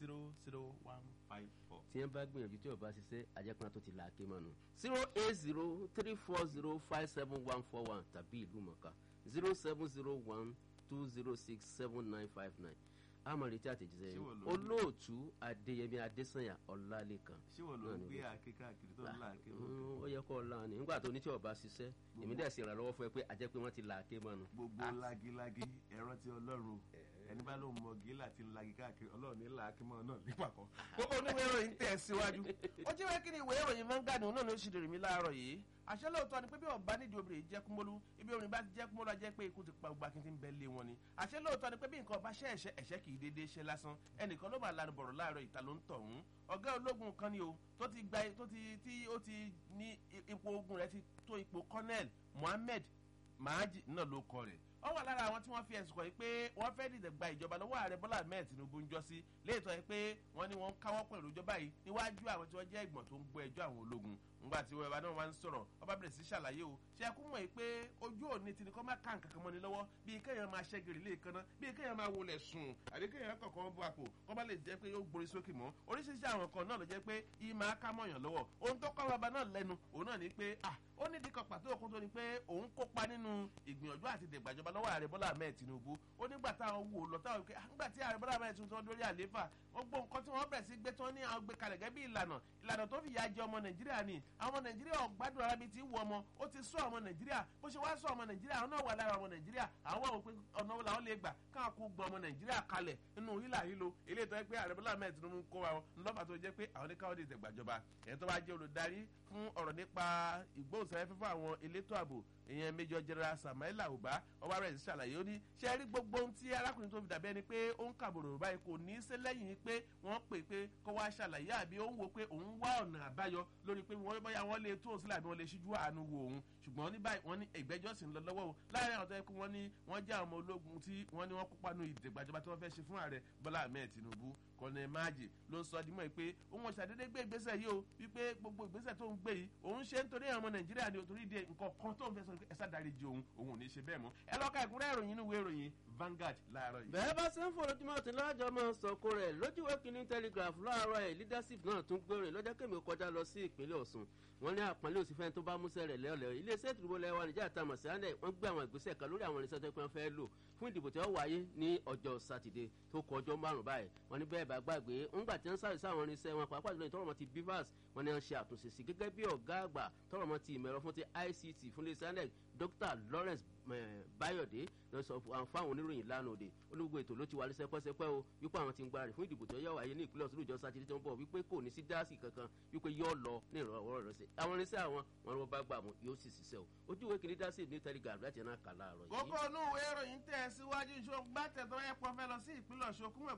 zero zero one five four. tí wọ́n bá gbìyànjú tí ọba ṣiṣẹ́ àjẹpọ́n tó ti là á ké mọ́nu zero eight zero three four zero five seven one four one tàbí ìlú mọ̀ká zero seven zero one two zero six seven nine five nine amọ̀rètí àtẹ̀jíṣẹ́ Ṣé yìí wọ́n ló ń- olóòtú adéyẹmí adésànyà ọ̀làlẹ́kan ṣé wọn ló náà ń ni gbé wọ́n- àáké káàkiri tó ń là àáké mọ́ Mm, ó yẹ kó ọ̀la ni nígbà tó ní tí ọba ṣiṣẹ́ èmi dẹ̀ sì ràn lọ́wọ́ fún ẹ pé àjẹ́ pé wọ́n ti là á ké mọ́nu. gbogbo lagilagi ẹ̀rọ ti ọlọ́run ẹni bá lóun mọ gíla ti ń lagi káàkiri ọlọ́run ní làákímọ́ náà nípa kan. gbogbo oníwèé ìròyìn tẹ̀ síwájú. ó jẹ́ wẹ́ kí ni ìwé ìròyìn Vanguard náà ló ṣì dèrè mí láàárọ̀ yìí. àṣẹ lóòótọ́ ni pé bí ọba nídìí obìnrin jẹ́ kúmọ́lú ibi orin bá ti jẹ́ kúmọ́lú ajẹ́ pé ikú ti pa gbogbo akíntí ń bẹ lé wọn ni. àṣẹ lóòótọ́ ni pé bí nǹkan ọba ṣẹ́ ẹ̀ṣẹ́ ẹ̀ṣẹ́ kì í déédéé ṣe lásán ẹnìkan ló máa lanu bọ̀rọ̀ láàárọ̀ ìta ló ń tọ̀hún ọ̀gá ológun kan ni o tó ti gba tó ti tí ó ti ní ipò ogun rẹ̀ ti tó ipò colonel Mohammed Mahaji náà ló kọ rẹ̀ ó wà lára àwọn tí wọ́n fi ẹ̀sùn kàn yìí pé wọ́n fẹ́ dìde gba ìjọba lọ́wọ́ ààrẹ Bọ́lá Ahmed Tinubu ń jọ sí léètọ́ yìí pé wọ́n ní wọ́n ń káwọ́ pẹ̀lú ìjọba yìí níwájú àwọn tí wọ́n jẹ́ ìgbọ̀n tó ń gbọ́ ẹjọ́ àwọn ológun ńgbà tí wọ́n náà wá ń sọ̀rọ̀ ọba bẹ̀rẹ̀ sí ṣàlàyé o ṣe ẹkú mọ̀ yìí pé ojú òní ti ní kọ́ máa ká nǹkan kan mọ́ni lọ́wọ́ bíi kéèyàn máa ṣẹ́gìrì lé kaná bíi kéèyàn máa wọlé sùn àbí kéèyàn kọ̀ọ̀kan bọ́ àpò kọ́ bá lè jẹ́ pé yóò gborí sókè mọ́ oríṣiríṣi àwọn kan náà ló jẹ́ pé yìí máa ká mọ̀yàn lọ́wọ́ ohun tó kọ́ bàbá náà lẹ́nu òun náà ni pé ah ó ní dikọ̀ pàtó òkun tó ni pé òun kópa nínú ìgbìyànjú àti dègbàjọba lọ́wọ́ ààrẹ Bọ́lá Ahmed Tinubu ó nígbà táwọn wò lọ táwọn pé nígbà tí ààrẹ Bọ́lá Ahmed Tinubu tó ń dórí àlééfà wọ́n gbọ́ nǹkan tí wọ́n bẹ̀rẹ̀ sí gbé tí wọ́n ní àwọn gbé kalẹ̀ gẹ́gẹ́ bí ìlànà ìlànà tó fi yà jẹ ọmọ Nàìjíríà ni àwọn ọmọ Nàìjíríà ọ̀gbádùn ara bíi ti wù ọmọ ó ti sọ ọmọ Nàìjíríà bó ṣe wá sọ ọmọ Nàìjíríà àwọn náà wà lára ọmọ Nàìjíríà àwọn wà wò pé ọ̀nà wo làwọn lè gbà káwọn kó gbọ́ ọmọ Nàìjíríà kalẹ̀ nínú hílà hílo eléyìí tó yẹ pé ààrẹ Bọ́lá Ahmed Tinubu kó wa ńlọ́fà tó jẹ́ pé àwọn ní káwọn dìtẹ̀ gbàjọba ẹ̀ tó bá jẹ́ olùdarí fún ọ̀rọ̀ nípa ìgbóhùnsáfẹ́fẹ́ fún àwọn elétò ààbò ìyẹn Major General Samaila Uba ọba rẹ̀ ṣàlàyé ó ní ṣe rí gbogbo ohun tí arákùnrin tó fi dàbí ẹni pé ó ń kàbòrò báyìí kò ní í ṣe lẹ́yìn pé wọ́n pè pé kó wá ṣàlàyé àbí ó ń wo pé òun wá ọ̀nà àbáyọ lórí pé wọ́n bóyá wọ́n lè tó òun sílẹ̀ àbí wọ́n lè ṣíjú àánú wo òun ṣùgbọ́n ní báyìí wọ́n ní ìgbẹ́jọ́ sì ń lọ lọ́wọ́ o láàrin àwọn tó yẹ kó wọ́n ní wọ́n jẹ́ àwọn ọmọ ológun tí wọ́n ní wọ́n kópa nínú ìdìgbàjọba tí wọ́n fẹ́ ṣe fún ààrẹ Bọ́lá Ahmed Tinubu kọ́nẹ́ máàjì ló ń sọ dímọ̀ pé òun ṣàdédé gbé ìgbésẹ̀ yìí o wípé gbogbo ìgbésẹ̀ tó ń gbé yìí òun ṣe nítorí àwọn ọmọ Nàìjíríà ni òtórí di nǹkan kan tó ń fẹ́ sọ pé ẹ̀sà dáríjì òun òun ò ní ṣe bẹ́ẹ̀ mọ́ ẹ lọ́ka ìkúnrẹ́ ìròyìn inú ìwé ìròyìn Vanguard láàárọ̀ yìí. bẹ́ẹ̀ bá ṣe ń forojúmọ́ tí láàjọ máa ń sọ̀kò rẹ̀ lójúwé kínní telegraph láàárọ̀ ẹ̀ leadership náà tún gbèrè lọ́jọ́ kẹ́mi kọjá lọ sí ìpínlẹ̀ Ọ̀ṣun wọ́n ní àpọ́nlé òsínfẹ́ tó bá músẹ́ rẹ̀ lẹ́ọ̀lẹ́ iléeṣẹ́ ìdìbò lẹ́wà níjà àtàmọ̀ sí àndẹ̀ wọ́n gbé àwọn ìgbésẹ̀ kan lórí àwọn irinṣẹ́ tó pẹ́ fẹ́ lò fún ìdìbò tí ó wáyé ní ọjọ́ sátidé tó kọ ọjọ́ márùn-ún báyìí wọ́n ní bẹ́ẹ̀ bá gbàgbé ńgbà tí wọ́n sáré sáwọn irinṣẹ́ wọn pàápàá jùlọ ìtọ́rọ̀mọ́ ti bivas wọ́n ní wọ́n ṣe àtúnṣe sí gẹ́gẹ́ bí ọ̀gá àgbà tọ́rọ̀mọ́ ti ìmọ̀ ẹ̀rọ fún ti ICT fún iléeṣẹ́ àndẹ̀ Dr Lawrence Bayọ̀dé lọ sọ fáwọn oníròyìn lánàá òde olùgbò ètò ló ti wà lẹ́sẹ̀pẹ́sẹ̀pẹ́ o wípé àwọn ti ń gbára rẹ̀ fún ìdìbò tó yẹ wáyé ní ìpínlẹ̀ Ọ̀ṣun ìjọ sátidé tó ń bọ̀ wípé kò ní sí dáàsì kankan wípé yóò lọ ní ìrànwọ́ rẹ̀ sí àwọn irinṣẹ́ àwọn wọn ló bá gbà mú yóò sì ṣiṣẹ́ o ojú ìwé kìíní dáàsì ní telegram láti ẹ̀nà kà láàárọ̀ yìí. kókó inú ìwé ìròyìn tẹ̀ síwájú ìṣó gbàtẹ̀ tó yẹ pọ̀ fẹ́ lọ sí ìpínlẹ̀ Ọ̀ṣun kúmọ̀